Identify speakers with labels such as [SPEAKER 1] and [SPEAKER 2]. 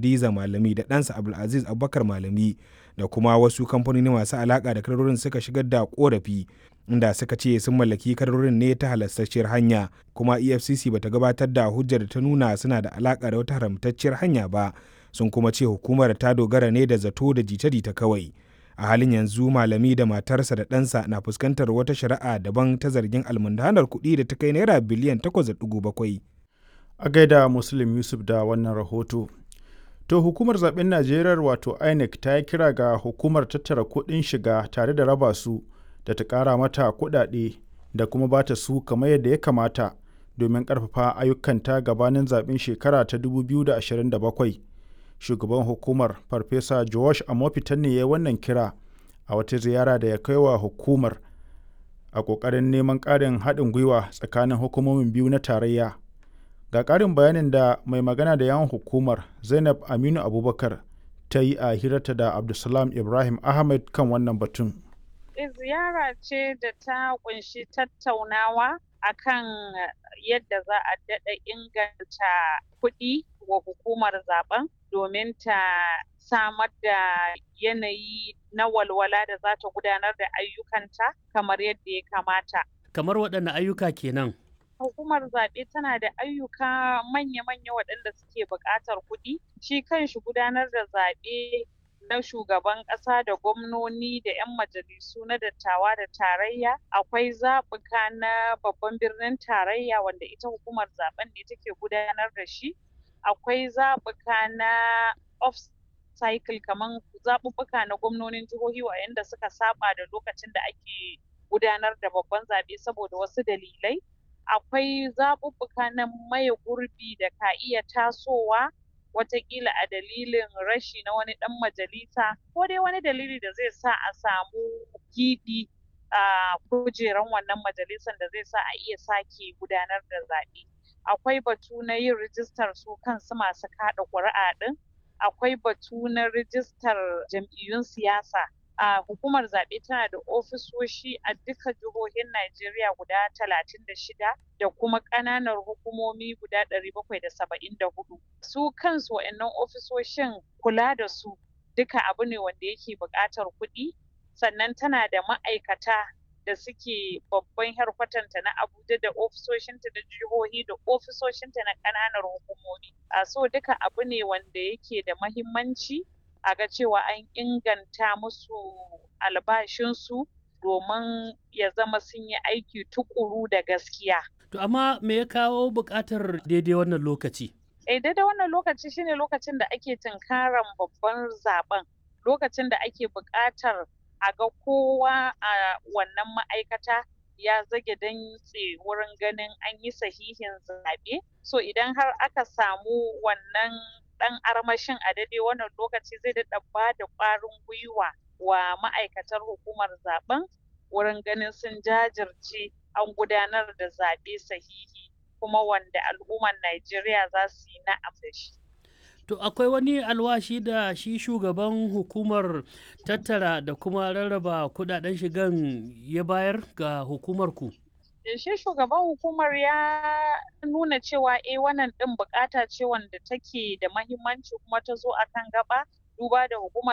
[SPEAKER 1] Hadiza Malami da ɗansa Abdulaziz Abubakar Malami da kuma wasu kamfanoni masu alaƙa da kadarorin suka shigar da ƙorafi inda suka ce sun mallaki kadarorin ne ta halastacciyar hanya kuma EFCC bata gabatar da hujjar da ta nuna suna da alaƙa da wata haramtacciyar hanya ba sun kuma ce hukumar ta dogara ne da zato da jita-jita kawai. a halin yanzu malami da matarsa da ɗansa na fuskantar wata shari'a daban ta zargin almundanar kuɗi da ta kai naira biliyan 8.7
[SPEAKER 2] a gaida muslim yusuf da wannan rahoto to hukumar zaben najeriya wato inec ta yi kira ga hukumar tattara kuɗin shiga tare da raba su da ta ƙara mata kuɗaɗe da kuma ba ta su kamar yadda ya kamata domin ƙarfafa ayyukanta gabanin zaben shekara ta 2027 shugaban hukumar farfesa josh amofitan ne ya wannan kira a wata ziyara da ya kai wa hukumar a ƙoƙarin neman ƙarin haɗin gwiwa tsakanin hukumomin biyu na tarayya ga ƙarin bayanin da mai magana da yawan hukumar zainab aminu abubakar ta yi a hirarta da abdulsalam ibrahim ahmed kan wannan batun
[SPEAKER 3] ziyara ce da ta kunshi tattaunawa akan yadda za a daɗa inganta kuɗi wa hukumar zaben domin ta samar da yanayi na walwala da za ta gudanar da ayyukanta kamar yadda ya kamata.
[SPEAKER 4] Kamar waɗanne ayyuka kenan?
[SPEAKER 3] Hukumar zaɓe tana da ayyuka manya-manya waɗanda suke buƙatar kuɗi. Shi kanshi gudanar da zaɓe na shugaban ƙasa da gwamnoni da 'yan majalisu na dattawa da tarayya akwai zaɓuka na babban birnin tarayya wanda ita hukumar zaben ne take gudanar da shi akwai zaɓuka na off cycle kamar zaɓuɓɓuka na gwamnonin jihohi waɗanda suka saba da lokacin da ake gudanar da babban zaɓe saboda wasu dalilai akwai zaɓuɓɓuka na maye gurbi da ka iya tasowa watakila a dalilin rashi na wani ɗan majalisa ko dai wani dalili da zai sa a samu giɓi a kujeran wannan majalisan da zai sa a iya sake gudanar da zaɓe akwai batu na yin rijistar su kansu masu kaɗa ƙuri'a ɗin akwai batu na rijistar jam'iyyun siyasa a hukumar zaɓe tana da ofisoshi a duka jihohin Najeriya guda talatin da shida da kuma ƙananan hukumomi guda ɗari bakwai da saba'in da hudu su kansu wa'annan ofisoshin kula da su duka abu ne wanda yake buƙatar kuɗi sannan tana da ma'aikata da suke babban harkwatanta na Abuja da ofisoshinta da jihohi da ofisoshinta na ƙananan hukumomi. A so duka abu ne wanda yake da mahimmanci a ga cewa an inganta musu albashinsu domin ya zama sun yi aiki tukuru da gaskiya.
[SPEAKER 4] To amma me ya kawo buƙatar daidai wannan lokaci?
[SPEAKER 3] Eh daidai wannan lokaci shine lokacin da ake tunkaran babban zaben lokacin da ake buƙatar a ga kowa a wannan ma'aikata ya zage dantse wurin ganin an yi sahihin zaɓe so idan har aka samu wannan ɗan armashin a daidai wannan lokaci zai daɗa ba da ƙwarin gwiwa wa ma'aikatar hukumar zaben wurin ganin sun jajirce an gudanar da zaɓe sahihi kuma wanda al'ummar Najeriya za su yi na'am da shi.
[SPEAKER 4] To akwai wani alwashi da shi shugaban hukumar tattara da kuma rarraba kudaden shigan ya bayar ga hukumar ku?
[SPEAKER 3] Shi shugaban hukumar ya nuna cewa eh wannan ɗin bukata ce wanda take da mahimmanci kuma ta zo akan gaba duba da hukumar